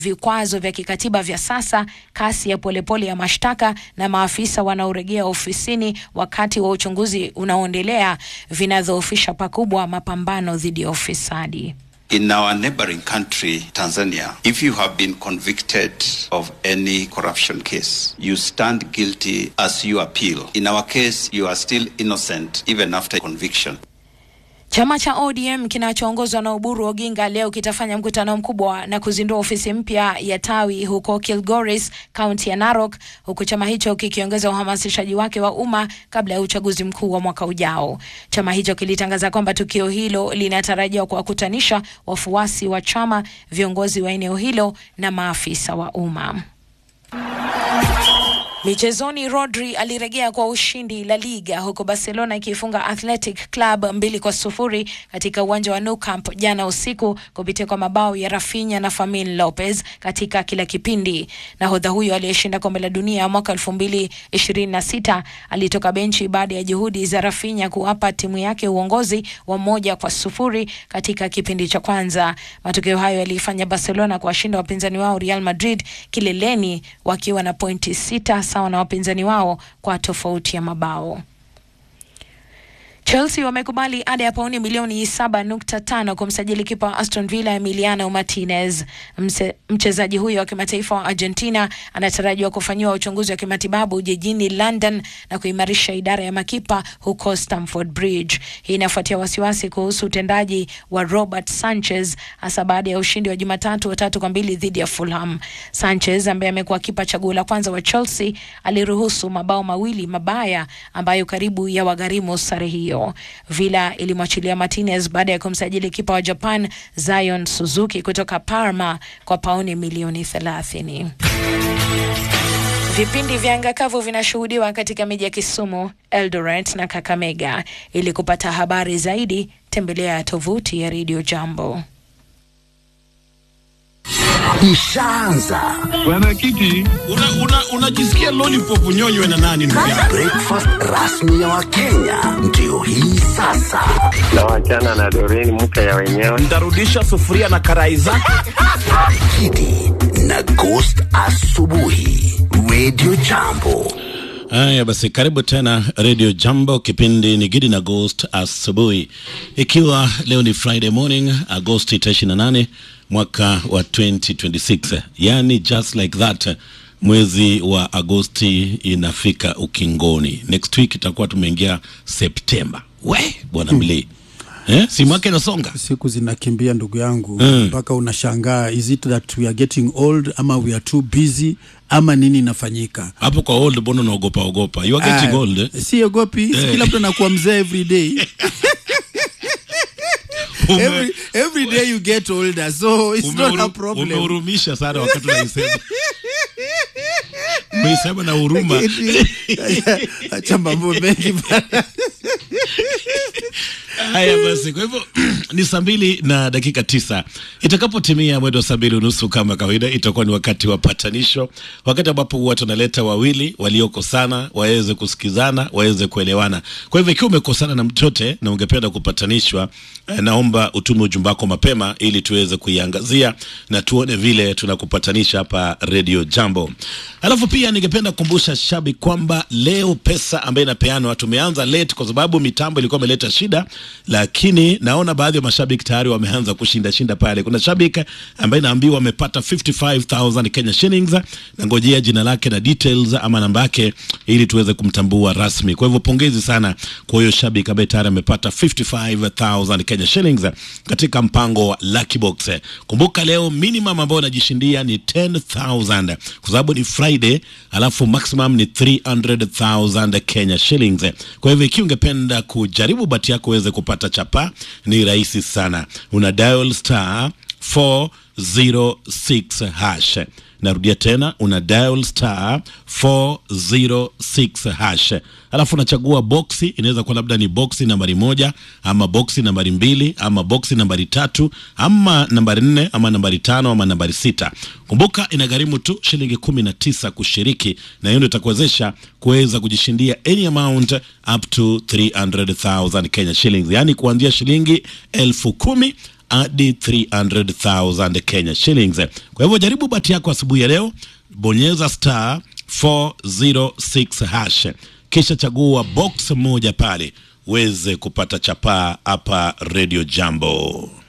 vikwazo vya kikatiba vya sasa, kasi ya polepole ya mashtaka na maafisa wanaoregea ofisini wakati wa uchunguzi unaoendelea vinadhoofisha pakubwa mapambano dhidi ya ufisadi. In our neighboring country, Tanzania, if you have been convicted of any corruption case, you stand guilty as you appeal. In our case, you are still innocent even after conviction. Chama cha ODM kinachoongozwa na Oburu Oginga leo kitafanya mkutano mkubwa na kuzindua ofisi mpya ya tawi huko Kilgoris, kaunti ya Narok, huku chama hicho kikiongeza uhamasishaji wake wa umma kabla ya uchaguzi mkuu wa mwaka ujao. Chama hicho kilitangaza kwamba tukio hilo linatarajiwa kuwakutanisha wafuasi wa chama, viongozi wa eneo hilo na maafisa wa umma. Michezoni, Rodri alirejea kwa ushindi La Liga huku Barcelona ikifunga Athletic Club mbili kwa sufuri katika uwanja wa Nou Camp jana usiku kupitia kwa mabao ya Rafinha na Fermin Lopez katika kila kipindi. Nahodha huyo aliyeshinda kombe la dunia mwaka elfu mbili ishirini na sita alitoka benchi baada ya juhudi za Rafinha kuwapa timu yake uongozi wa moja kwa sufuri katika kipindi cha kwanza. Matokeo hayo yaliifanya Barcelona kuwashinda wapinzani wao Real Madrid kileleni wakiwa na pointi sita sawa na wapinzani wao kwa tofauti ya mabao. Chelsea wamekubali ada ya pauni milioni 7.5 kumsajili kipa wa Aston Villa Emiliano Martinez. Mse, mchezaji huyo wa kimataifa wa Argentina anatarajiwa kufanyiwa uchunguzi wa kimatibabu jijini London na kuimarisha idara ya makipa huko Stamford Bridge. Hii inafuatia wasiwasi kuhusu utendaji wa Robert Sanchez hasa baada ya ushindi wa Jumatatu wa tatu kwa mbili dhidi ya Fulham. Sanchez ambaye amekuwa kipa chaguo la kwanza wa Chelsea aliruhusu mabao mawili mabaya ambayo karibu ya wagharimu sare hiyo. Villa ilimwachilia Martinez baada ya kumsajili kipa wa Japan Zion Suzuki kutoka Parma kwa pauni milioni 30. Vipindi vya anga kavu vinashuhudiwa katika miji ya Kisumu, Eldoret na Kakamega. Ili kupata habari zaidi, tembelea tovuti ya Radio Jambo. Ishaanza Bwana Kiti, unajisikia una, una lollipop unyonywe na nani ndugu yangu? breakfast rasmi ya Wakenya ndio hii sasa. na wachana na Doreen mke ya wenyewe. Ntarudisha sufuria na karai zake. Kidi na Ghost asubuhi, Radio Jambo. Haya basi, karibu tena Radio Jambo. Kipindi ni Gidi na Ghost asubuhi, ikiwa leo ni Friday morning Agosti 28 mwaka wa 2026, yani just like that mwezi wa Agosti inafika ukingoni. Next week itakuwa tumeingia Septemba. We bwana mli eh, si mwaka inasonga siku zinakimbia ndugu yangu Mm. mpaka unashangaa is it that we are getting old ama we are too busy ama nini inafanyika hapo kwa old, mbona unaogopa ogopa? You are getting Ah, old eh? siogopi Eh. kila mtu anakuwa mzee every day Ume- every, every day you get older so it's not a Umeuru- problem Umehurumisha sana wakati unaisema. Umeisema na huruma. acha mambo mengi bana. Haya basi, kwa hivyo ni saa mbili na dakika tisa. Itakapotimia mwendo wa saa mbili unusu kama kawaida, itakuwa ni wakati wa patanisho, wakati ambapo watu wanaleta wawili waliokosana waweze kusikizana, waweze kuelewana. Kwa hivyo ikiwa umekosana na mtote na ungependa kupatanishwa, eh, naomba utume ujumbe wako mapema ili tuweze kuiangazia na tuone vile tunakupatanisha hapa Radio Jambo. Alafu pia ningependa kukumbusha shabiki kwamba leo pesa ambayo inapeanwa, tumeanza late kwa sababu mitambo ilikuwa imeleta shida, lakini naona baadhi ya mashabiki tayari wameanza kushinda shinda pale. Kuna shabiki ambaye naambiwa amepata 55000 Kenya shillings, na ngojea jina lake na details ama namba yake ili tuweze kumtambua rasmi. Kwa hivyo pongezi sana kwa huyo shabiki ambaye tayari amepata 55000 Kenya shillings katika mpango wa Lucky Box. Kumbuka leo minimum ambayo unajishindia ni 10000 kwa sababu ni Friday, alafu maximum ni 300000 Kenya shillings. Kwa hivyo ikiwa ungependa kujaribu bahati yako uweze kupata chapa, ni rahisi sana, una dial star 406 hash. Narudia tena, una dial star 406 hash, alafu unachagua boksi. Inaweza kuwa labda ni boksi nambari moja ama boksi nambari mbili ama boksi nambari tatu ama nambari nne ama nambari tano ama nambari sita. Kumbuka inagharimu tu shilingi kumi na tisa kushiriki, na hiyo ndio itakuwezesha kuweza kujishindia any amount up to 300,000 Kenya shillings, yaani kuanzia shilingi elfu kumi hadi 300,000 Kenya shillings. Kwa hivyo jaribu bahati yako asubuhi ya leo, bonyeza star 406 hash, kisha chagua box moja pale uweze kupata chapaa hapa Radio Jambo.